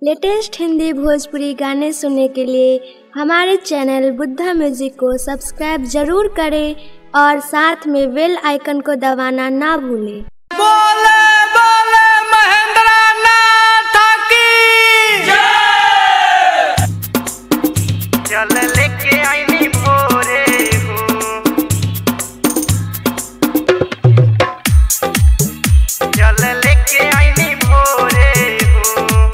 latest Hindi Bhojpuri गाने सुनने के लिए हमारे चैनल बुद्धा म्यूजिक को सब्सक्राइब जरूर करें और साथ में बेल आइकन को दबाना ना भूलें बोले बोले महेंद्र नाथ की चल लेके आईनी भोरे हो चल लेके आईनी भोरे हो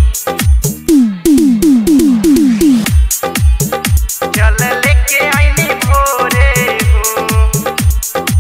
चल लेके आईनी भोरे हो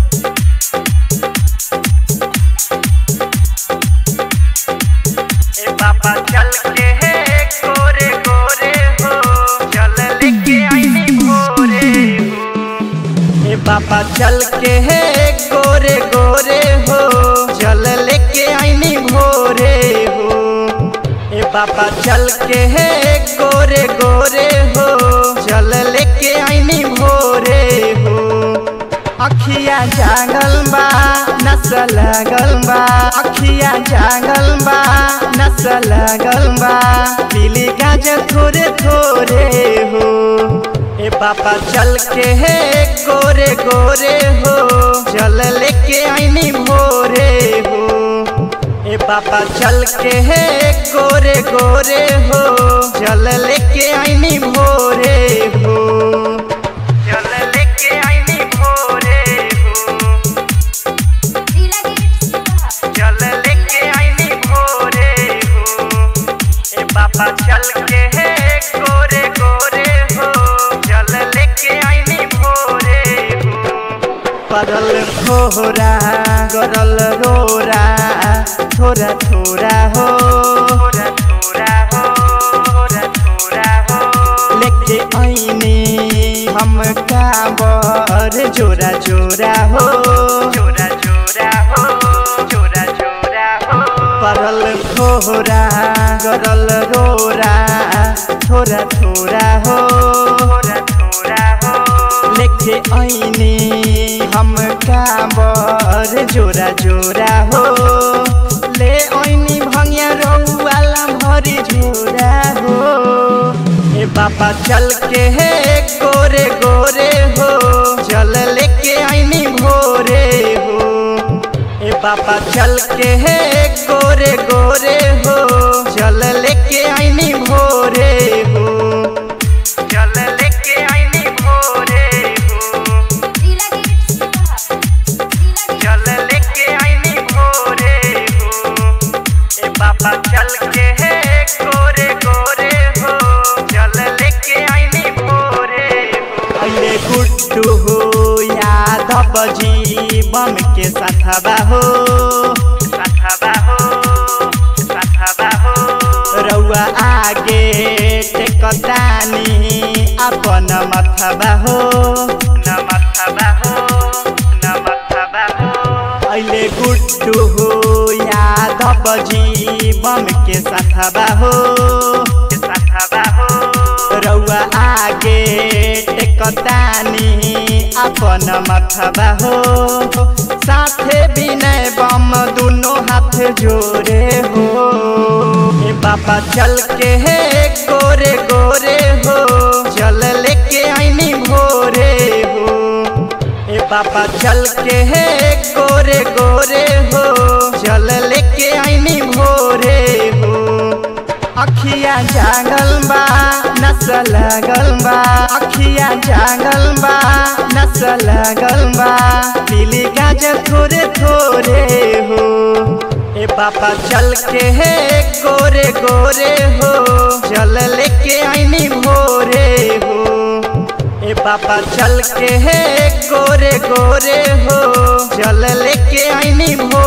ए पापा चल के है गोरे गोरे हो चल लेके आईनी भोरे हो ए पापा चल के है गोरे गोरे हो चल लेके आईनी भोरे हो ए पापा चल के है गोरे गोरे हो चल लेके आईनी भोरे हो अखिया जागल बा नस लगल बा अखिया जागल बा नस लगल बा पीली गाजर थोड़े थोड़े हो ए पापा चल के है गोरे गोरे हो चल लेके आईनी भोरे हो ए पापा चल के है गोरे गोरे हो चल लेके आईनी भोरे हो चल लेके आईनी भोरे हो चल लेके आईनी भोरे हो ए पापा चल के है गोरे गोरे हो चल लेके आईनी भोरे हो परल घोरा गरल रोरा थोड़ा थोड़ा हो थोड़ा थोड़ा हो थोड़ा थोड़ा हो लेके आईनी हम काबर जोरा जोरा हो जोरा जोरा हो जोरा जोरा हो परल घोरा गरल रोरा थोड़ा थोड़ा हो थोड़ा थोड़ा हो लेके आईनी हम काबर जोरा जोरा हो ले आईनी भंगिया रौवाला भरी झोरा हो ए पापा चल के है गोरे गोरे हो चल लेके आईनी भोरे हो ए पापा चल के है गोरे गोरे हो चल लेके आईनी भोरे हो चल लेके आईनी भोरे हो चल लेके आईनी भोरे हो ए पापा चल के है गोरे गोरे हो चल लेके आईनी भोरे हो अइले गुड्डू हो यादव जी बम के साथबा हो साथबा हो साथबा हो रउआ आगे टेकतानी अपन मथबा हो न मथबा हो न मथबा हो अइले गुड्डू हो यादव जी बम के साथबा हो साथबा हो रउआ आगे टेकतानी अपन मथबा हो साथे विनय बम दुनो हाथ जोड़े हो ए पापा चल के है गोरे गोरे हो चल लेके आईनी भोरे हो ए पापा चल के है गोरे गोरे हो चल लेके आईनी भोरे हो अखिया जागल बा नस लगल बा अखिया जागल बा नस लगल बा पीली गाजर थोड़े थोड़े हो ए पापा चल के है गोरे गोरे हो चल लेके आईनी भोरे हो ए पापा चल के है गोरे गोरे हो चल लेके आईनी भोरे